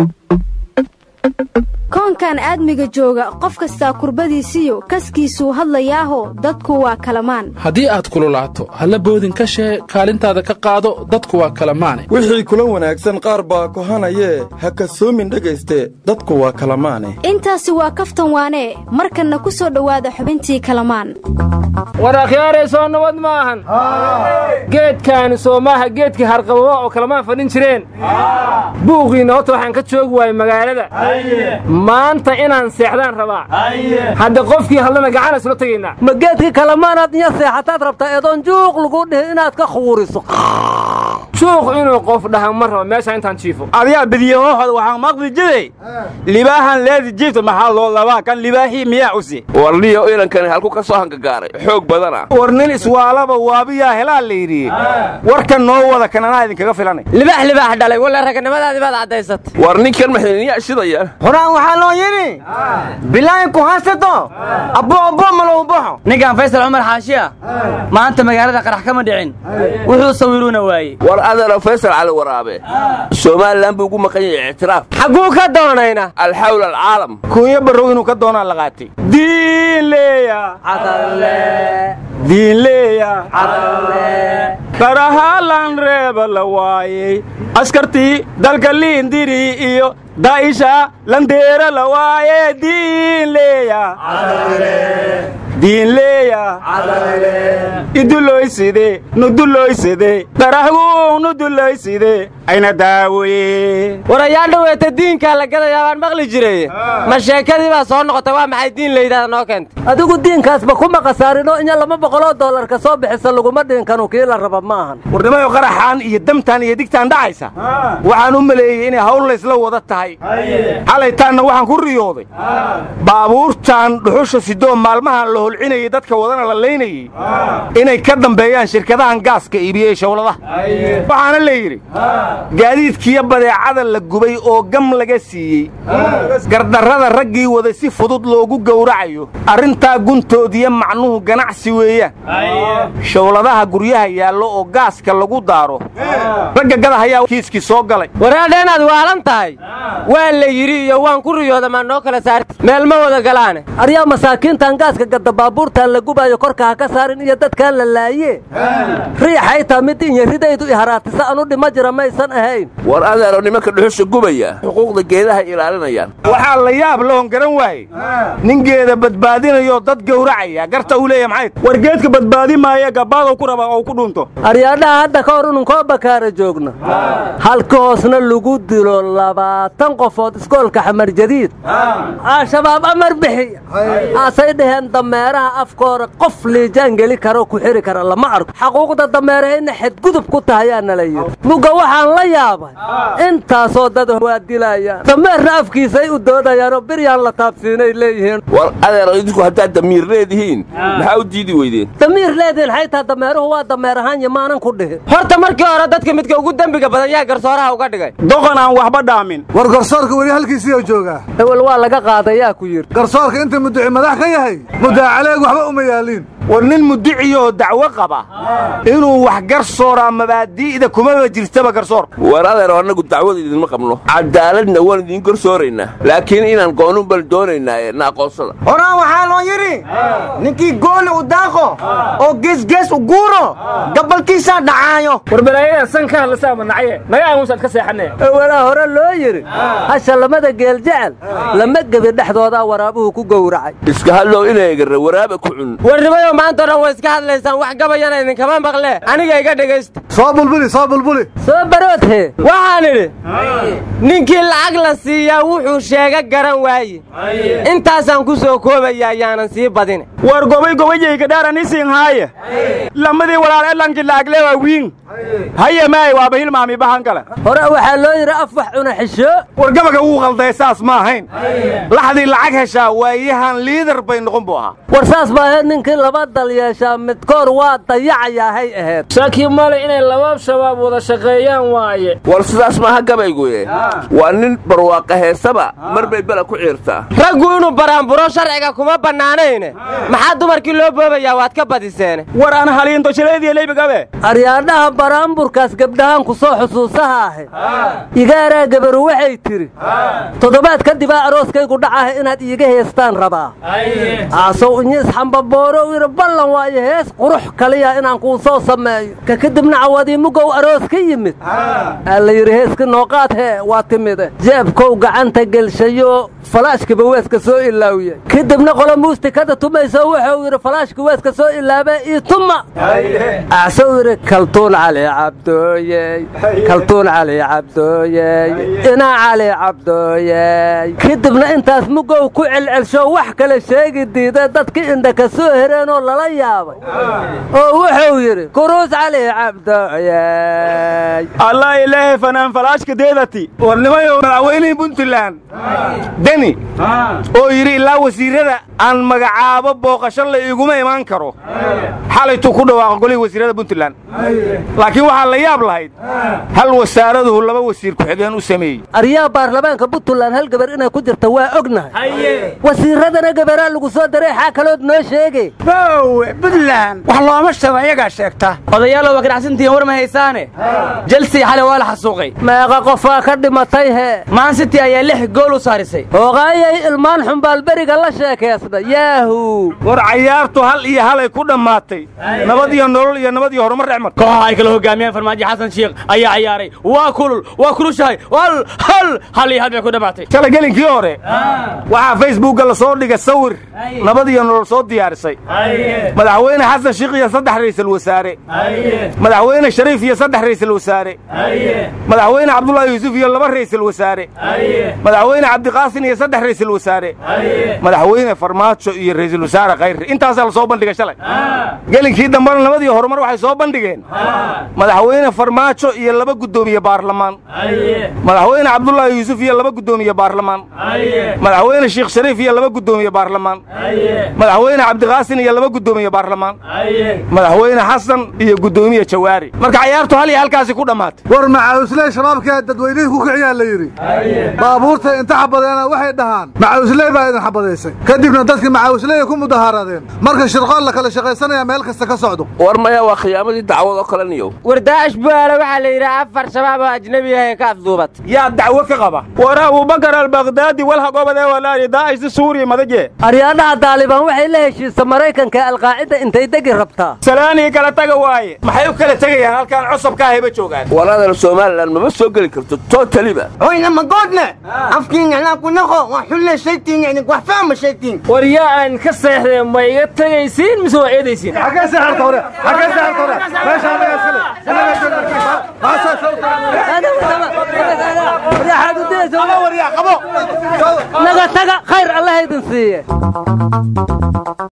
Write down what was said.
koonkan aadmiga jooga qof kastaa kurbadiisiyo kaskiisuu hadlayaaho dadku waa kalamaan haddii aad kululaato halla boodin ka shee kaalintaada ka qaado dadku waa kalamaane wixii kula wanaagsan qaar baa kohanayee ha kasoomin dhegayste dadku waa kalamaane intaasi waa kaftan waanee markanna ku soo dhowaada xubintii kalamaan war akhyaarey soo nabad ma ahan geedkaani soo maaha geedkii harqababa oo kalamaan fadhin jireen buuqiinna horta waxaan ka joogi waayey magaalada maanta inaan seexdaan rabaa hadda qofkii hadlana gacan isla tegaynaa ma geedkii kalamaanaad iyo seexataad rabtaa eedoon juuq lagu dhihi inaad ka khuuriso juuq inuu qof dhaha ma rabo meesha intaan jiifo adigaa badiyahohooda waxaan maqli jiray libaahan leedi jiifta maxaa loo labaa kan libaahii miyaa usi warniyo inankani halku ka soo hangagaaray xoog badana war nin iswaalaba waabiyaa helaa la yidhi warkan noo wada kan anaa idinkaga filanay libaax libaax dhalay walla raganimadaadii baad caddaysatay war ninkan maxayniyaa shidaya horaan waxaa loo yidhi bilaayin ku haysato abbo abbo malow baxo ninkan faysal cumar xaashiya maanta magaalada qarax kama dhicin wuxuu sawiruuna waayey war adeero faysal cali waraabe somalilan buu ugu maqan yahay ictiraaf xagguu ka doonayna alxawl alcaalam kuunya barrow inuu ka doonaa la qaatay diinleeya diinleeya qarahalan reeba la waayey askartii dalka liindiri iyo daa'isha landeera la waaye diinleeya diinleeya iduloyside nuduloyside darahguu nuduloyside ayna daawoye war ayaa dhoweeta diinkaa la gadayaa baan maqli jiray ma sheekadii baa soo noqotay waa maxay diin layidhahda noo keentay adigu diinkaasba kuma khasaarinoo inya lama boqoloo dollarka soo bixisa laguma dhiinkanu kii la raba ma ahan warnimayo qaraxaan iyo damtaan iyo digtaan dhacaysa waxaan u maleeyey inay hawl laysla wada tahay xalaytaanna waxaan ku riyooday baabuurtan dhuxusha sidoo maalmahan la holcinayay dadka wadana la laynayey inay ka dambeeyaan shirkadahan gaaska iibiyey shawladaha waxaana la yidhi gaadiidkiyo badeecada la gubay oo gam laga siiyey gardarrada raggii wada si fudud loogu gowracayo arrintaa guntoodiyo macnuhu ganacsi weeyaan shawladaha guryaha yaallo oo gaaska lagu daaro ragga gadahayaa kiiskii soo galay waraadha inaad waalan tahay waa la yidhi iyo waan ku riyooda maa noo kala saarti meel ma wada galaane aryaa masaakiintan gaaska gadda baabuurtan la gubaayo korka ha ka saarin iyo dadkaan la laaye riixay taa mid inyaridaydu iharaatisa anu dhima jira maysan ahayn war adeero nimanka dhuxusha gubaya xuquuqda geedaha ilaalinayaan waxaa la yaab lahon garan waaye nin geeda badbaadinayoo dad gowracaya garta uu leeya maxay war geedka badbaadi maaya gabbaadow ku raba oo ku dhunto aryaadhaha hadda ka hor inunkoo bakaara joogna halka hoosna lagu dilo labaatan qofood iskoolka xamar jadiid al-shabaab amar bixi asay dhaheen dameeraha afkoora qof liijaan geli karo ku xiri kara lama arko xaquuqda dameerahayna xadgudub ku tahayaana la yidhi mugga waxaan la yaabay intaasoo dad waa dilayaan dameerna afkiisay u doodayaanoo biryaan la taabsiinay leeyihiin war adeero idinku haddaad damiir leedihiin maxaa u diidi weydeen damiir leedihin xaytaa dameeruhu waa dameer ahaan yamaanan ku dhihin horta markii hore dadka midka ugu dembiga badan yaa garsooraha uga dhigay doqon aan waxba dhaamin war garsoorka weli halkiisiioo joogaa ewel waa laga qaaday yaa ku yidhi garsoorka inta muduci madax ka yahay muddaacaleeg waxba uma yaaliin war nin mudiciyoo dacwo qaba inuu wax garsooraa mabaadi'da kumaba jirtaba garsoorka war adeero annagu dacwada idinma qabno cadaaladna waan idiin garsooraynaa laakiin inaan goonun bal doonaynaaye na aqoonsada horaan waxaa loo yidhi ninkii gooni u daaqo oo geesgees u guuro gabalkiisaa dhacaayo war balaayadan san ka hadlasaa manacye naga aamusaad ka seexanee ewelaa hore loo yidhi hasha lamada geel jecel lama gebi dhexdoodaa waraabuhu ku gowracay iska hadlow inaygarra waraaba ku cun warnimayo maanta o dhan way iska hadlaysaan wax gabayana idinkama maqle aniga iga dhegaysta soo bulbuli soo bulbuli soo baroodhe waxaan idhi ninkii lacag la siiyaa wuxuu sheega garan waaye intaasaan ku soo koobaya yaanan sii badine war gobay gobayayga dhaaranisin haaye lamadii walaal edlankii laagle waa wiin haye maay waaba hilmaami bahan kale hore waxaa loo yidhi af wax cuna xisho war gabaga wuu qalday saas ma ahayn laxdii lacag heshaa waayahan liidar bay noqon buu ahaa war saas baa ahayd ninkii laba laba dal yeeshaa midkoor waa dayacayahay ahayd shaki male inay laba shabaab wada shaqeeyaan waaye war sidaas maaha gabayguye waa nin barwaaqa heesaba mar bay bela ku ciirtaa raggu inuu baraanburo sharciga kuma bannaanayne maxaa dumarkii loo boobayaa waad ka badiseene war aan haliindoshalaydiilaybigabe aryaadhaha baraanburkaas gabdhahaan ku soo xusuusaha ahe igaaraa gabaru waxay tidhi toddobaad kadibaa arooskaygu dhacaha inaad iiga heestaan rabaa aasow inyis xambaboorow yidhi ballan waayo hees qurux kaliya inaan kuu soo sameeyo ka kadibna cawadiimugow aroos ka yimid aa la yidhi heeski nooqaad hee waa timide jeebkow gacanta gelshayo falaashkiba weeska soo ilaawiye kadibna qola muustikada tumayso wuxuu yidhi falaashki weeska soo ilaabe ii tuma aasou yidhi kaltuun cali cabdooyey kaltuun cali cabdooyey inaa cali cabdooyey kadibna intaas mugow ku celcelsho wax kale sheegi diida dadki indha ka soo hereenoo lala yaabay oo wuxuu yidhi kuruus cali cabdooyey allah ilaahay fanaan falaashka deedati warnimayo madaxweynihii puntland deni oo yidhi ilaa wasiirrada aan magacaabo booqasho la iguma imaan karo xalaytuu ku dhawaaqa golihii wasiirrada puntland laakiin waxaa la yaab lahayd hal wasaaraduhu laba wasiir ku-xigeen u sameeyey aryaa baarlamaanka puntland hal gabar inay ku jirta waa ognahay wasiirradana gabaraa lagu soo daray xaa kalood noo sheege bowe puntland wax looma sheego iyagaa sheegta odayaalow waa ganacsantihiin war ma haysaane jelsey xalay waa la xasuuqay meeqa qofaa ka dhimatay hee maan city ayaa lix gool u saarisay hoogaayay ilmaan xumbaalberiga la sheekaysna yaahu war cayaartu hal iyo halay ku dhammaatay nabad iyo nolol iyo nabad iyo horumar dhexmar kooxaha ay kala hogaamiyeen farmaajo xasan shiikh ayaa ciyaaray waa kulul waa kulushahay hal hal hal iyo hal bay ku dhammaatay shalay gelinkii hore waxaa facebookga la soo dhigay sawir nabad iyo nolol soo diyaarisay madaxweyne xasan shiikh iyo saddex ra'iisul wasaare madaxweyne shariif iyo saddex ra'iisul wasaare madaxweyne cabdullaahi yuusuf iyo laba ra'iisul wasaare madaxweyne cabdiqaasin iyo saddex ra'iisul wasaare madaxweyne farmaajo iyo ra'iisul wasaare khayri intaasaa la soo bandhigay shalay gelinkii dambena nabad iyo horumar waxay soo bandhigeen madaxweyne farmaajo iyo laba guddoomiye baarlamaan madaxweyne cabdullaahi yuusuf iyo laba guddoomiye baarlamaan madaxweyne sheekh shariif iyo laba guddoomiye baarlamaan madaxweyne cabdiqaasin iyo laba guddoomiye baarlamaan madaxweyne xasan iyo guddoomiye jawaari marka cayaartu hal iyo halkaasi ku dhammaatay war macawisley shabaabkaa dadweynihii ku kiciyaa la yidhi baabuurtay inta xabadeena waxay dhahaan macawisley baa idin xabadaysay kadibna dadkii macawisleyay ku mudahaaradeen marka shirqool la kala shaqaysanaya meel kasta ka socdo war maya waa khiyaamadii dacwad oo kale niyow war daa'ish buaale waxaa la yidhi afar shabaab oo ajnebi ahay ka afduubat yaa dacwo ka qaba war abubakar albakdaadi walhagobadee walaali daa'ishta suuriya madaje aryaadhaha daalibaan waxay la heshiisa maraykanka alqaacida intay degi rabtaa salaanii kala taga waaye maxay u kala tegayaan halkaan cusubka ahayba joogaan walaadana somalilan mama soo geli karto totaliba oyna magoodne afkiin anaa ku naqo waa xulle shaytiin idink wax fahma shaytiin war yaa aan ka seexdeen ma iga tegaysiin mise waa eedaysiin xagee seexarta hore xagee seexarta hore meesha anaga iskale anaga joogna maasaa naga taga khayr allaha idin siiye